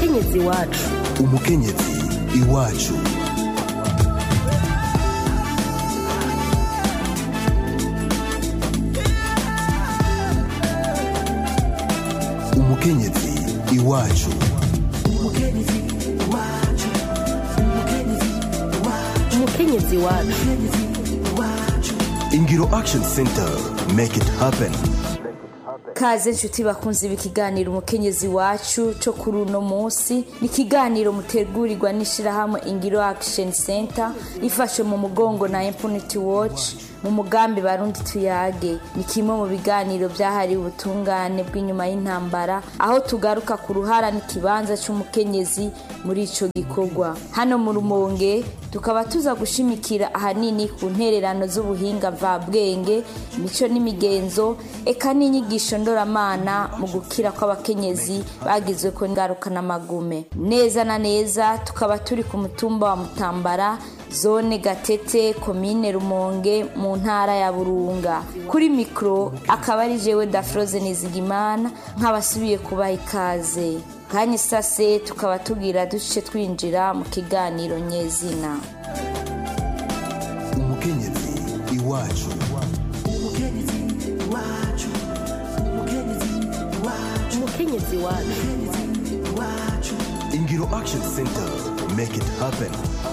umukenyezi wacu umukenyezi iwacu umukenyezi iwacu umukenyezi wacu ingiro action center make it happen kaze nshuti bakunze ibi kiganiro umukenyezi wacu cyo kuri uno munsi ni ikiganiro mutegurirwa n'ishyirahamwe ingiro action center ifashe mu mugongo na impunity watch mu mugambi barundi tuyage ni kimwe mu biganiro byahariwe ubutungane bw'inyuma y'intambara aho tugaruka ku ruhara n'ikibanza cy'umukenyezi muri ico gikorwa hano mu rumonge tukaba tuza gushimikira ahanini ku ntererano z'ubuhinga mvabwenge imico n'imigenzo eka n'inyigisho ndoramana mu gukira kw'abakenyezi bagizwe ko ingaruka n'amagume neza na neza tukaba turi ku mutumba wa mutambara zone gatete komine rumonge mu ntara ya burunga kuri mikoro akaba ari jewe dafroze nizigimana nk'abasubiye kubaha ikaze kanya isase tukaba tubwira duce twinjira mu kiganiro nyezina umukenyezi iwacu umukenyezi wacu ingiro action center make it happen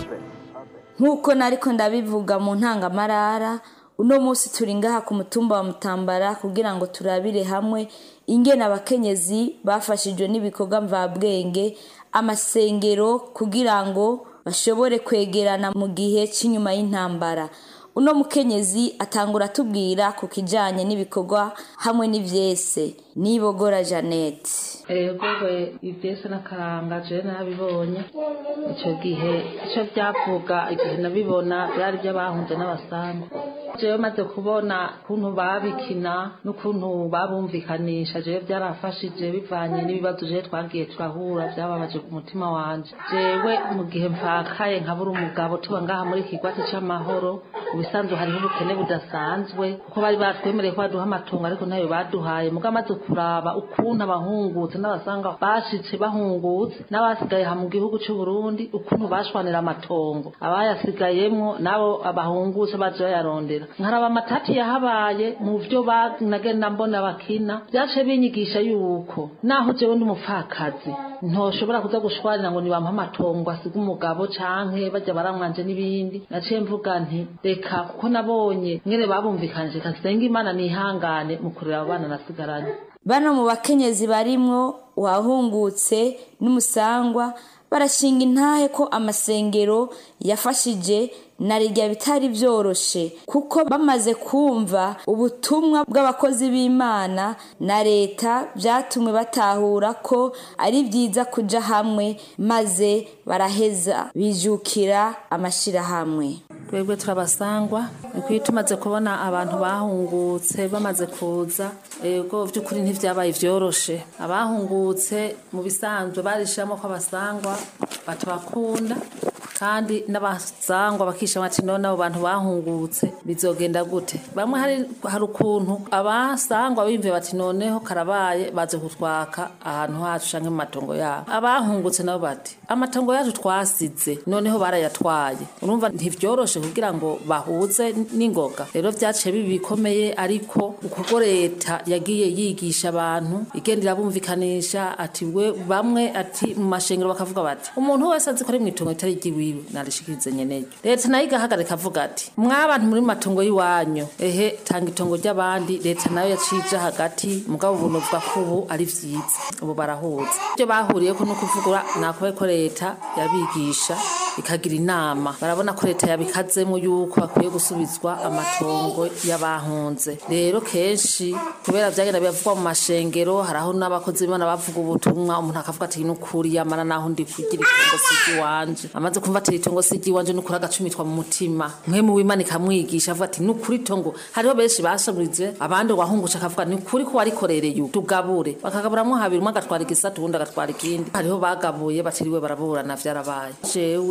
nk'uko nariko ndabivuga mu ntangamarara uno munsi turi ngaha ku mutumba wa mutambara kugira ngo turabire hamwe ingene abakenyezi bafashijwe n'ibikorwa mvabwenge amasengero kugira ngo bashobore kwegerana mu gihe cy'inyuma y'intambara uno mukenyezi atangura atubwira ku kijanye n'ibikorwa hamwe n'ivyese nibogora janete ego we ibyese n'akaranga jewe narabibonye icyo gihe icyo byavuga igihe nabibona byari iby'abahunze n'abasanga jewe maze kubona ukuntu babikina n'ukuntu babumvikanisha jewe byarafashije bivanye n'ibibazo jewe twagiye turahura byababaje ku mutima wanje jewe mu gihe mpfakaye nkabura umugabo tuba ngaha muri kigwati c'amahoro ubisanzwe hariho ubukene budasanzwe kuko bari batwemereye ko baduha amatungo ariko ntayo baduhaye muga amaze kuraba ukuntu abahungutse n'abasanga bashitse bahungutse n'abasigaye ha mu gihugu cy'u Burundi ukuntu bashwanira amatongo abayasigayemwo nabo abahungutse baje bayarondera nkaraba amatati yahabaye mu byo nagenda mbona bakina byace binyigisha yuko naho jewe ndi umupfakazi ntoshobora kuza gushwarira ngo nibampa amatongo asiga umugabo canke bajya baramwanje n'ibindi naciye mvuga nti reka kuko nabonye mwene babumvikanije kasenga imana nihangane mu kurera abo bana nasigaranye bano mu bakenyezi barimwo uwahungutse n'umusangwa barashinga intahe ko amasengero yafashije na rijya bitari byoroshe kuko bamaze kumva ubutumwa bw'abakozi b'imana na leta byatumwe batahura ko ari byiza kuja hamwe maze baraheza bijukira amashyirahamwe twebwe turabasangwa niko iyo tumaze kubona abantu bahungutse bamaze kuza ego by'ukuri ntivyabaye vyoroshe abahungutse mu bisanzwe barishiramo ko abasangwa batubakunda kandi n'abasangwa bakishama ati none abo bantu bahungutse bizogenda gute bamwe hari hari ukuntu abasangwa bimve bati noneho karabaye baze kutwaka ahantu hacu canke mu matongo yabo abahungutse nabo bati amatongo yacu twasize noneho barayatwaye urumva ntivyoroshe kugira ngo bahuze n'ingoga rero vyaciye bibi bikomeye ariko ukuko leta yagiye yigisha abantu igenda irabumvikanisha ati we bamwe ati mu mashengero bakavuga bati umuntu wese azi ko ari mw'itongo ritari ryiwiwe narishikirize nyeneyo leta nayo igahagarika avuga ati mwabantu muri matongo y'iwanyu ehe tanga itongo ry'abandi leta nayo yacije hagati mugabo ubu novuga ko ubu ari vyiza ubu barahuza ivyo bahuriyeko no kuvugura nakobe ko leta yabigisha ikagira inama barabona ko leta yabikazemo yuko bakwiye gusubizwa amatongo y'abahunze rero kenshi kubera vyagenda biravugwa mu mashengero haraho n'abakozi b'imana bavuga ubutumwa umuntu akavuga ati nukuri yamara naho ndi kugira itongo sigi wanje amaze kumva ati itongo sigi wanje nukuri agacumitwa mu mutima mwe mu w'imana ikamwigisha avuga ati nukuri itongo hariho benshi bashaburize abandi wahungusha akavuga ni ukuri ko warikorereye tugabure bakagaburamwo habiri umwe agatwara igisatu uwundi agatwara ikindi hariho bagabuye batiriwe baraburana vyarabaye jewe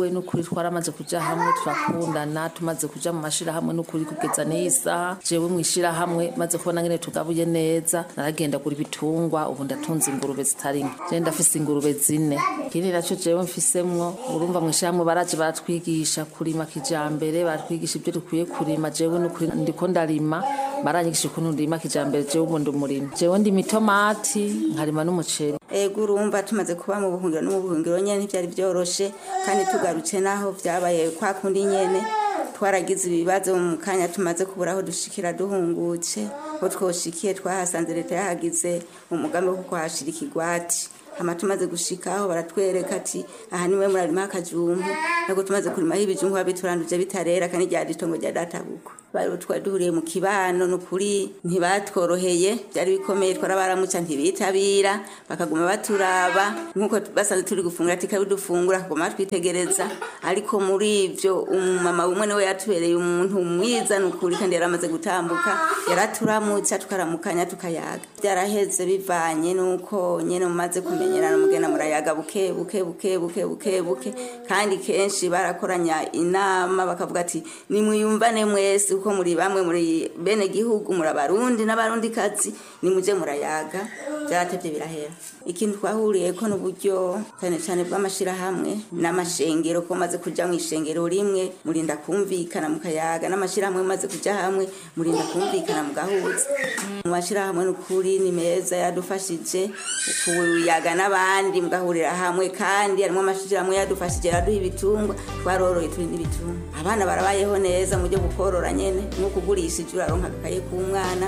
jewe n'ukuri twaramaze kuja hamwe turakundana tumaze kuja mu mashirahamwe n'ukuri kugeza n'iyi saha jewe mu ishirahamwe maze kubona ngene tugabuye neza naragenda gura ibitungwa ubu ndatunze ingurube zitari nke jewe ndafise ingurube zine ikindi naco jewe mfisemwo urumva mu ishirahamwe baraje baratwigisha kurima kijambere baratwigisha ibyo dukwiye kurima jewe n'ukuri ndiko ndarima baranyigisha ukuntu ndima kijambere jewe ubu ndi umurimi jewe ndima itomati nkarima n'umuceri ego urumva tumaze kuba mu buhungiro no mu buhungiro nyene ntivyari vyoroshe kandi tugarutse naho vyabaye kwa kundi nyene twaragize ibibazo mu kanya tumaze kubura aho dushikira duhungutse aho twoshikiye twahasanze leta yahagize umugambi wo kuhashira ikigwati hama tumaze gushikaho baratwereka ati aha niwe murarima akajumbu ntabwo tumaze kurimaho ibijumbu babituranduje bitarera kandi ryari itongo rya databuko bari twari duhuriye mu kibano nukuri ntibatworoheye byari bikomeye twarabaramuca ntibitabira bakaguma baturaba nkuko basanze turi gufungura ati kabi dufungura kaguma twitegereza ariko muri ivyo umumama umwe niwe yatubereye umuntu mwiza nukuri kandi yaramaze gutambuka yaraturamutsa tukaramukanya tukayaga byaraheze bivanye nuko nyene mumaze kumenyerana mugenda murayaga buke buke buke buke buke buke kandi kenshi barakoranya inama bakavuga ati nimwiyumvane mwese uko muri bamwe muri bene gihugu muri abarundi n'abarundi kazi nimuje murayaga byaratevye birahera ikintu twahuriyeko n'uburyo cyane cyane bw'amashirahamwe n'amashengero ko maze kuja mu ishengero rimwe murinda kumvikana mukayaga n'amashirahamwe maze kuja hamwe murinda kumvikana mugahuza mu mashirahamwe n'ukuri ni meza yadufashije kuyaga n'abandi mugahurira hamwe kandi harimo amashirahamwe yadufashije yaraduha ibitungwa twaroroye turi n'ibitungwa abana barabayeho neza mu byo gukorora nyene nko kugurisha ivyo uraronka agakaye k'umwana